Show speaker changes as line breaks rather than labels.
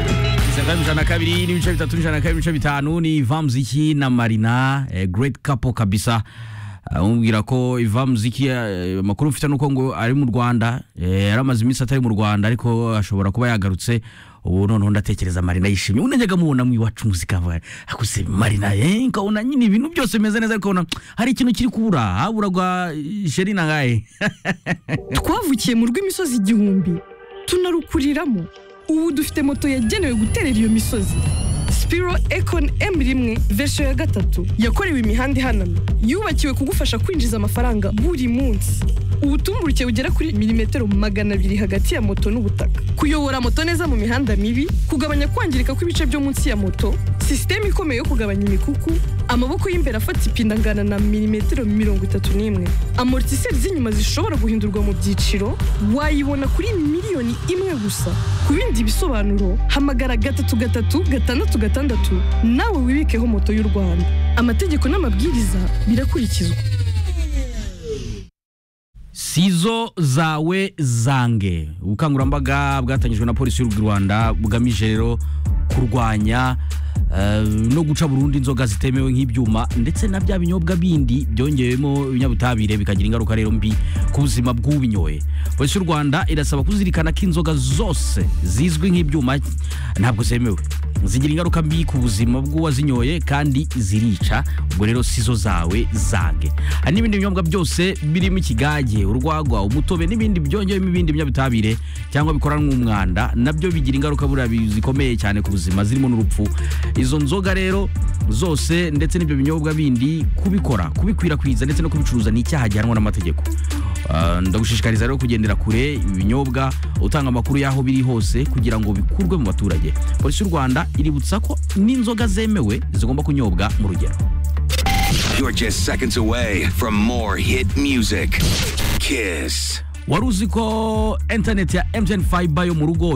kane ijana na kabiri n'ibice bitatu ijana na kabiri ibice bitanu ni ivamuziki na marina eh, great couple kabisa amubwira ko ivamuziki eh, amakuru mfite nuko ngo ari mu rwanda eh, yari amaze iminsi atari mu rwanda ariko ashobora kuba yagarutse ubu noneho ndatekereza marina yishimye ubu najyaga mubona mu iwacu muzika mva- akuze marina eh, nkabona nyine ibintu byose bimeze neza ariko nkabona hari ikintu kiri kubura haburagwa sheri na ngaye
twavukiye mu rw'imisozi igihumbi tunarukuriramo ubu dufite moto yagenewe guterera iyo misozi spiro econ m rimwe verisiyo ya gatatu yakorewe imihanda ihanamye yubakiwe kugufasha kwinjiza amafaranga buri munsi ubutumburuke bugera kuri milimetero magana abiri hagati ya moto n'ubutaka kuyobora moto neza mu mihanda mibi kugabanya kwangirika kw'ibice byo munsi ya moto sisiteme ikomeye yo kugabanya imikuku amaboko y'imbere afata ipinda angana na milimetero mirongo itatu n'imwe amortiseri z'inyuma zishobora guhindurwa mu byiciro wayibona kuri miliyoni imwe gusa ku bindi bisobanuro hamagara gatatu gatatu gatandatu gatandatu nawe wibikeho moto y'u rwanda amategeko n'amabwiriza birakurikizwa
sizo zawe zange ubukangurambaga bwatangijwe na polisi y'u rwanda bugamije rero kurwanya eh, no guca burundu inzoga zitemewe nk'ibyuma ndetse na bya binyobwa bindi byongewemo ibinyabutabire bikagira ingaruka rero mbi ku buzima bw'ubinyoye polisi y'u rwanda irasaba kuzirikana ko inzoga zose zizwi nk'ibyuma ntabwo zemewe zigira ingaruka mbi ku buzima bw'uwazinyoye kandi zirica ubwo rero sizo zawe zange hari n'ibindi binyobwa byose birimo ikigage urwagwa umutobe n'ibindi byongewemo ibindi binyabutabire cyangwa bikoranwa umwanda nabyo bigira ingaruka buriya bi- zikomeye cyane ku buzima zirimo n'urupfu izo nzoga rero zose ndetse n'ibyo binyobwa bindi kubikora kubikwirakwiza ndetse no kubicuruza ni icyaha gihanwa n'amategeko Uh, ndagushishikariza rero kugendera kure ibinyobwa utanga amakuru y'aho biri hose kugira ngo bikurwe mu baturage polisi y'u rwanda iributsa ko n'inzoga zemewe zigomba kunyobwa mu rugero
You're just seconds away from more hit music. Kiss.
wari uzi ko interineti ya mtn fiber yo mu rugo